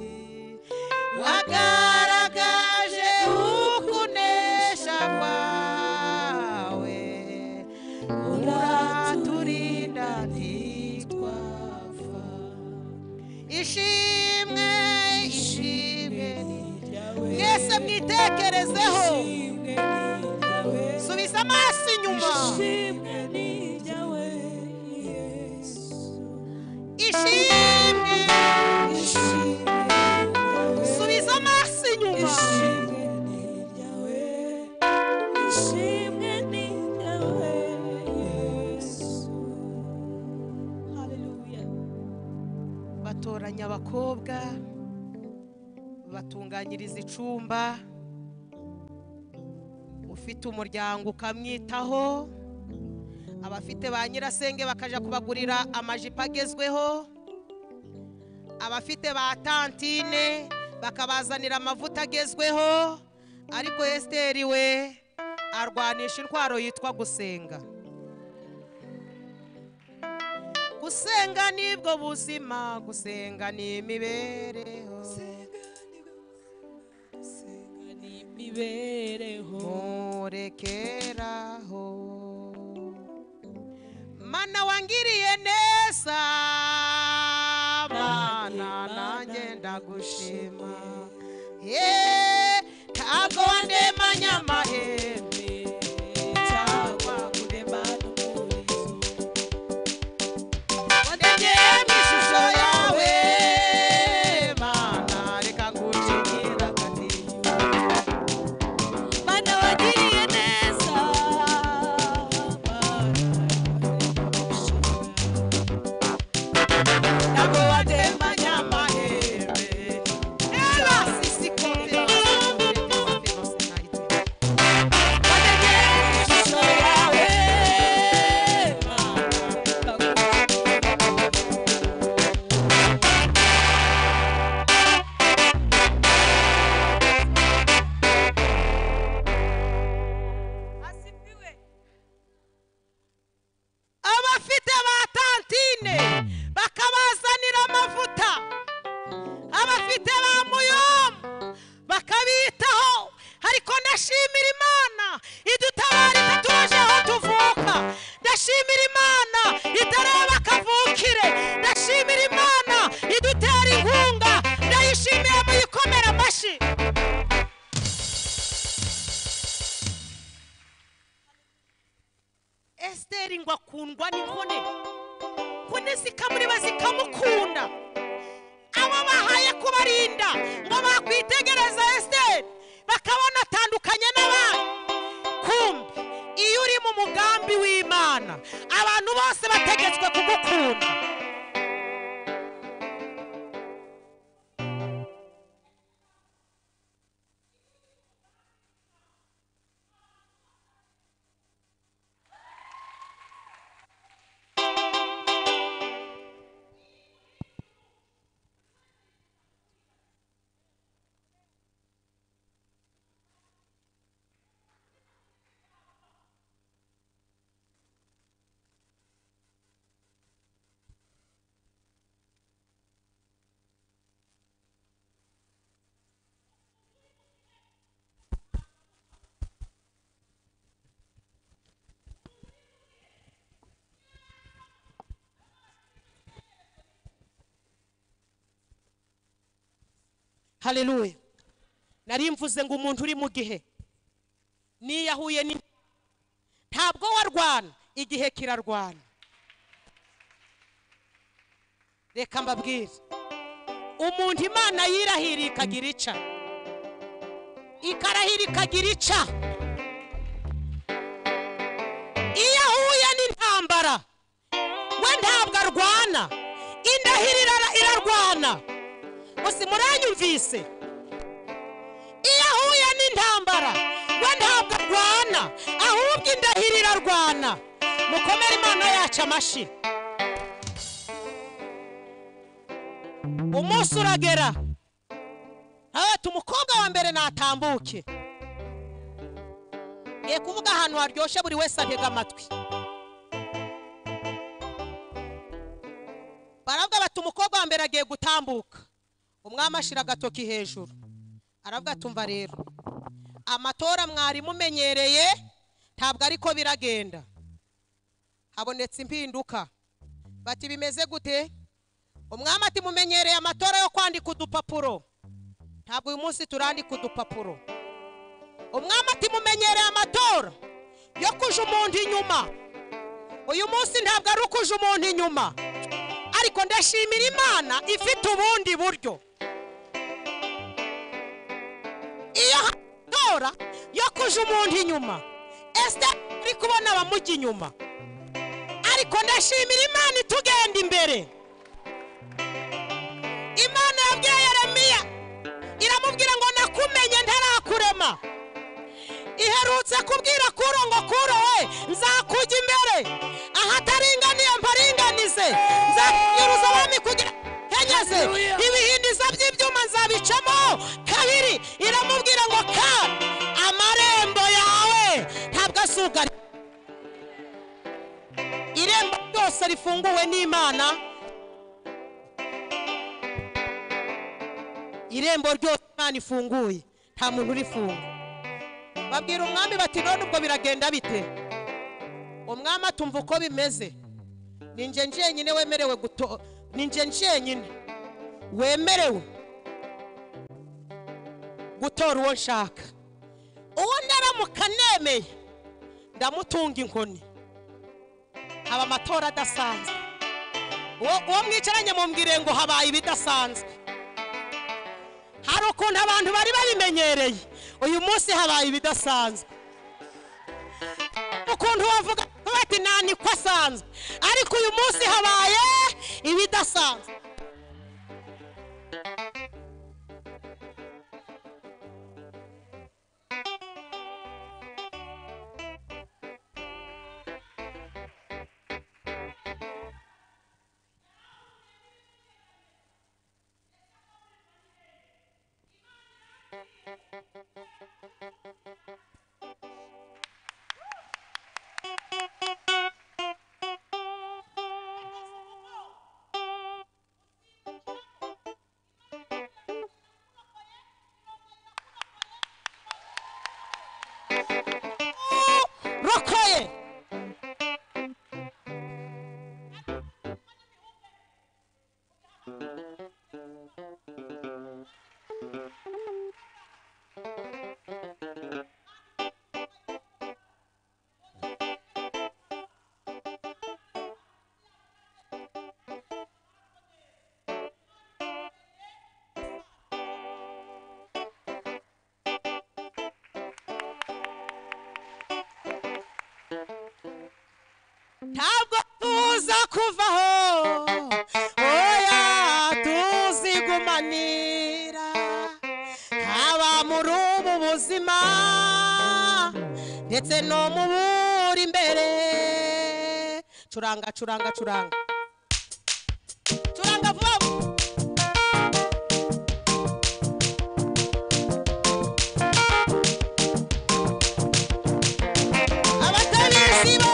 wagaragaje ukunesha kwawe uraturinda ntitwapfa ishimwe ishimwe mwese mwitekerezeho subiza amaso inyuma ishimwe subiza amaso inyuma batoranya abakobwa batunganyiriza icumba ufite umuryango ukamwitaho abafite ba nyirasenge bakajya kubagurira amajipo agezweho abafite ba tantine bakabazanira amavuta agezweho ariko esiteri we arwanisha intwaro yitwa gusenga gusenga nibwo buzima gusenga ni imibereho nturekeraho mana wangiriye neza mana nanjye ndagushima yeee ntabwo wandemanya amahembe cyangwa wandemeye mu ishusho yawe mana reka ngucikira akadiyo Isirayeli ngo akundwa n'inkone nkone zikamuriba zikamukunda abo bahaye kubarinda ngo bakwitegereza esiteri bakabona atandukanye n'abandi kumbi iyo uri mu mugambi w'imana abantu bose bategetswe kugukunda haleluya nari mvuze ngo umuntu uri mu gihe niyahuye ni ntabwo warwana igihe kirarwana reka mbabwire umuntu imana yirahiriye ikagira ica ikarahira ikagira ica iyo ahuye n'intambara we ntabwo arwana indahiro irara- irarwana gusa muranyumvise iyo ahuye n'intambara we ntabwo arwana ahubwo indahiro irarwana mukomere imana yacu amashyi umunsi uragera ati umukobwa wa mbere natambuke ye kuvuga ahantu haryoshye buri wese atega amatwi baravuga bati umukobwa wa mbere agiye gutambuka umwami ashyira agatoki hejuru aravuga ati umva rero amatora mwari mumenyereye ntabwo ariko biragenda habonetse impinduka bati bimeze gute umwami ati mumenyereye amatora yo kwandika udupapuro ntabwo uyu munsi turandika udupapuro umwami ati mumenyereye amatora yo kuja umuntu inyuma uyu munsi ntabwo ari ukuja umuntu inyuma ariko ndashimira imana ifite ubundi buryo iyo hatora yo kuja umuntu inyuma ese ari kubona abamujya inyuma ariko ndashimira imana itugenda imbere imana yabwiye yeremiya iramubwira ngo nakumenye ntarakurema iherutse kubwira kuro ngo kuro we nzakujya imbere ahataringaniye mparinganize nzakugeruza abami kugira kenyeze Hallelujah. ibihindiza by'ibyuma nzabicamo kabiri iramubwira ngo ka amarembo yawe ntabwo asugari irembo ryose rifunguwe n'imana irembo ryose imana ifunguye nta muntu urifunga babwira umwami bati none ubwo biragenda bite umwami atumva uko bimeze ni nje njyenyine wemerewe guto ni nje njyenyine wemerewe gutora uwo nshaka uwo ndaramuka nemeye ndamutunga inkoni haba amatora adasanzwe uwo uwo mwicaranye mumbwire ngo habaye ibidasanzwe hari ukuntu abantu bari babimenyereye uyu munsi habaye ibidasanzwe ukuntu wavuga bati nta niko asanzwe ariko uyu munsi habaye ibidasanzwe rokoye kuvaho oya tuzigumanira haba muri ubu buzima ndetse no mu buri imbere curanga curanga curanga curanga vuba vuba abatabisi bo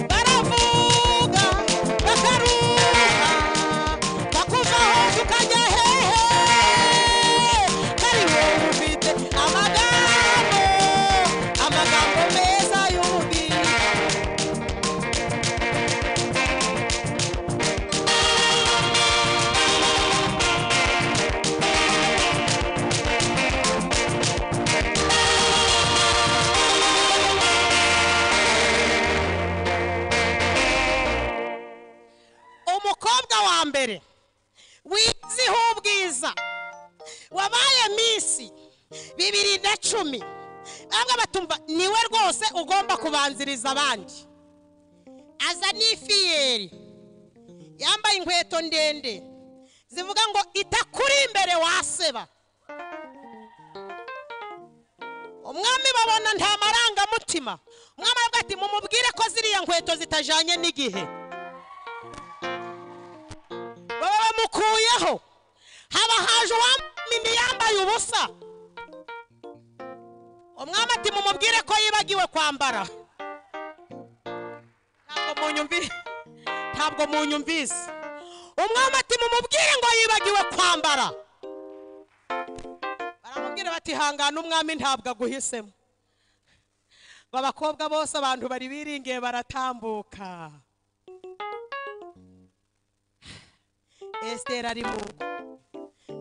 baravuga bakaruha bakuvaho tukajya hehe kari wowe ufite amagambo amagambo meza y'ubwiza umukobwa wa mbere wiziho ubwiza wabaye minsi bibiri na cumi bamwe batumva niwe rwose ugomba kubanziriza abandi aza n'ifiyeri yambaye inkweto ndende zivuga ngo itakuri imbere waseba umwami babona nta marangamutima umwami aravuga ati mumubwire ko ziriya nkweto zitajyanye n'igihe baba bamukuyeho haba haje uwamini yambaye ubusa umwami ati mumubwire ko yibagiwe kwambara ntabwo munyumvise ntabwo munyumvise umwami ati mumubwire ngo yibagiwe kwambara baramubwira bati hangana umwami ntabwo aguhisemo ngo abakobwa bose abantu bari biringiye baratambuka esiteri ari mu rugo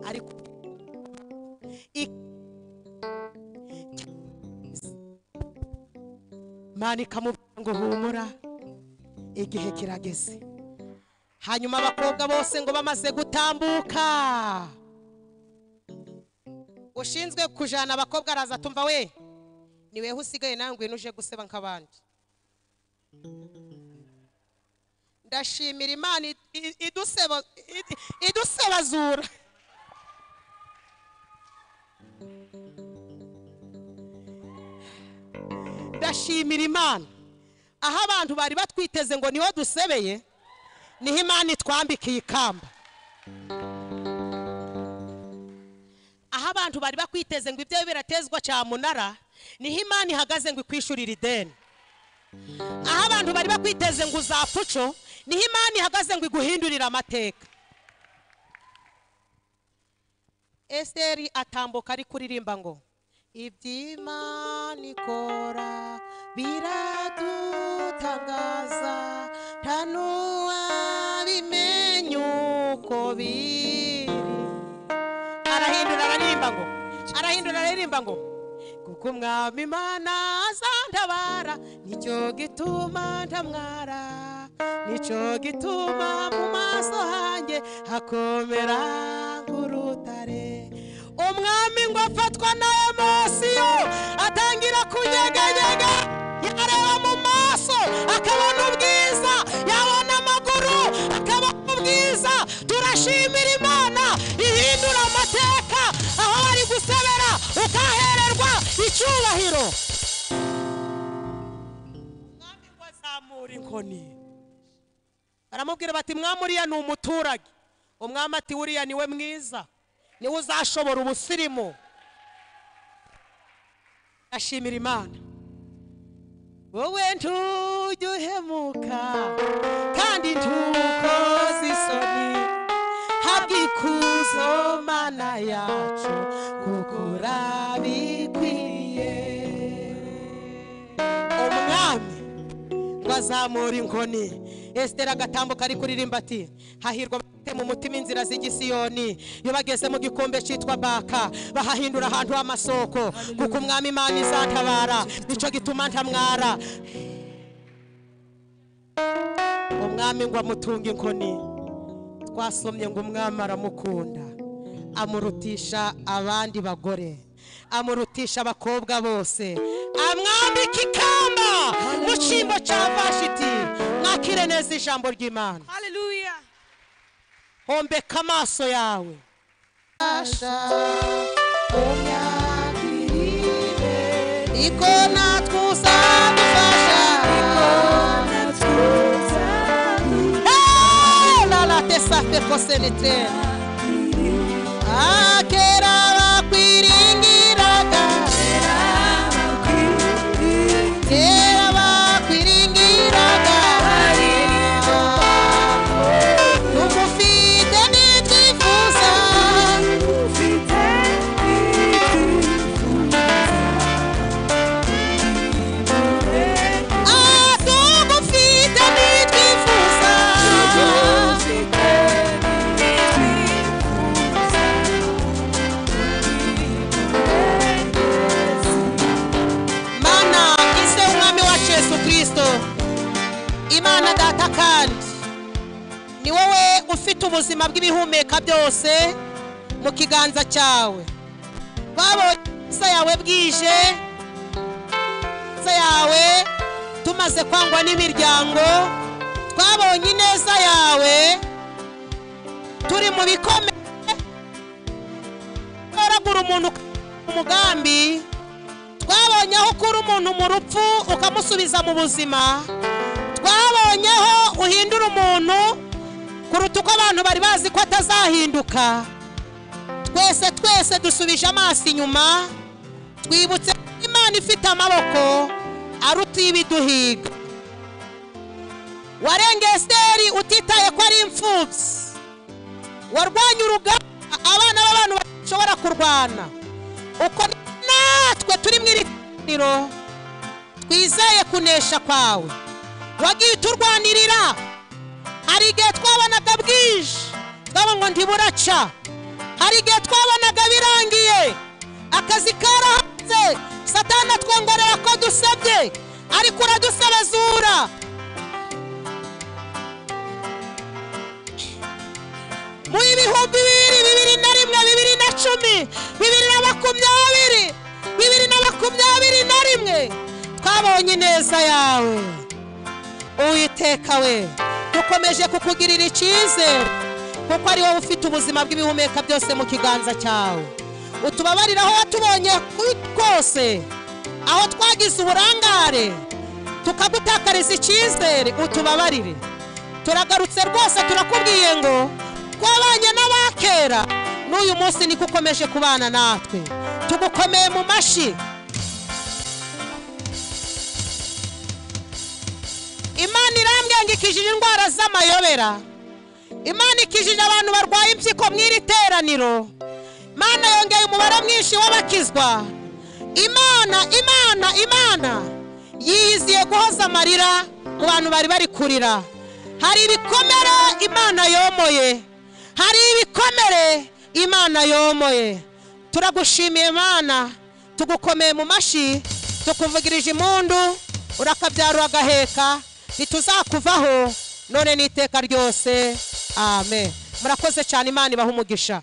ariko mani ikamubwira ngo humura igihe kirageze hanyuma abakobwa bose ngo bamaze gutambuka ushinzwe kujana abakobwa araza atumva we ni weho usigaye nawe ngwino uje guseba nk'abandi ndashimira imana i- i- iduseba- i- idusebazura ndashimira imana aho abantu bari batwiteze ngo niho dusebeye niho imana itwambikiye ikamba aho abantu bari bakwiteze ngo ibyo biratezwa cyamunara niho imana ihagaze ngo ikwishurire ideni aho abantu bari bakwiteze ngo uzapfa uco niho imana ihagaze ngo iguhindurire amateka esiteri atambuka ari kuririmba ngo iby'imana ikora biradutangaza nta n'uwabimenya uko biri arahindura araririmba ngo arahindura araririmba ngo kuko umwami imana azantabara nicyo gituma ntamwara nicyo gituma mu maso hanjye hakomera nk'urutare umwami ngo afatwa na emosiyo atangira kunyeganyega yareba mu maso akabona ubwiza yabona amaguru akabona ubwiza turashimira imana ihindura amateka aho bari gusebera ukahererwa icyubahiro umwami ngo azamura inkoni baramubwira bati mwami uriya ni umuturage umwami ati wuriya niwe mwiza niwe uzashobora ubusirimu ashimira imana wowe ntujya uhemuka kandi ntukoze isoni habwa ikuzo mana yacu kuko urabikwiye umwami ngo azamure inkoni esiteri agatambuka ari kuririmba ati hahirwa abafite mu mutima inzira z'igisiyoni iyo bageze mu gikombe cyitwa baka bahahindura ahantu h'amasoko kuko umwami imana izatabara nicyo gituma ntamwara umwami ngo amutunge inkoni twasomye ngo umwami aramukunda amurutisha abandi bagore amurutisha abakobwa bose amwambika ikamba mu cyimbo cya vashiti mwa mwakire neza ijambo ry'imana Hallelujah. hombeka amaso yawe iko natwe uzadufasha lalatesafekosenetera akera bakwiringiraga kera bakwiringiraga tumufite nitwifuza Ah, tugufite nitwifuza mana ise umwami wacu yesu kirisito imana data kandi ni wowe ufite ubuzima bw'ibihumeka byose mu kiganza cyawe babonye isa yawe bwije ineza yawe tumaze kwangwa n'imiryango twabonye ineza yawe turi mu bikomeye utoragura umuntu mu mugambi twabonye aho ukura umuntu mu rupfu ukamusubiza mu buzima twabonye aho uhindura umuntu kuruta uko abantu bari bazi ko atazahinduka twese twese dusubije amaso inyuma twibutse ko imana ifite amaboko aruta ibiduhiga warengeye esiteri utitaye ko ari imfubyi warwanya urugamba abana b'abantu bashobora kurwana uko natwe turi mu iri teraniro twizeye kunesha kwawe wagiye uturwanirira hari igihe twabonaga bwije twaba ngo ntiburaca hari igihe twabonaga birangiye akazi karahanze satani atwongorera ko dusabye ariko uradusabazura mu ibihumbi bibiri bibiri na rimwe bibiri na cumi bibiri na makumyabiri bibiri na makumyabiri na rimwe twabonye ineza yawe uwiteka we dukomeje kukugirira icyizere kuko ari wowe ufite ubuzima bw'ibihumeka byose mu kiganza cyawe utubabarire aho watubonye ku- kose aho twagize uburangare tukagutakariza icyizere utubabarire turagarutse rwose turakubwiye ngo twabanye n'abakera n'uyu munsi niko ukomeje kubana natwe tugukomeye mu mashyi imana irambwengikishije indwara z'amayobera imana ikijije abantu barwaye impyiko mu iri teraniro imana yongeye umubare mwinshi w'abakizwa imana imana imana yiyiziye guhoza amarira mu bantu bari bari kurira hari ibikomere imana yomoye hari ibikomere imana yomoye turagushimiye imana tugukomeye mu mashyi tukuvugirije impundu urakabyara agaheka ntituzakuvaho none n'iteka ryose amen murakoze cyane imana ibaha umugisha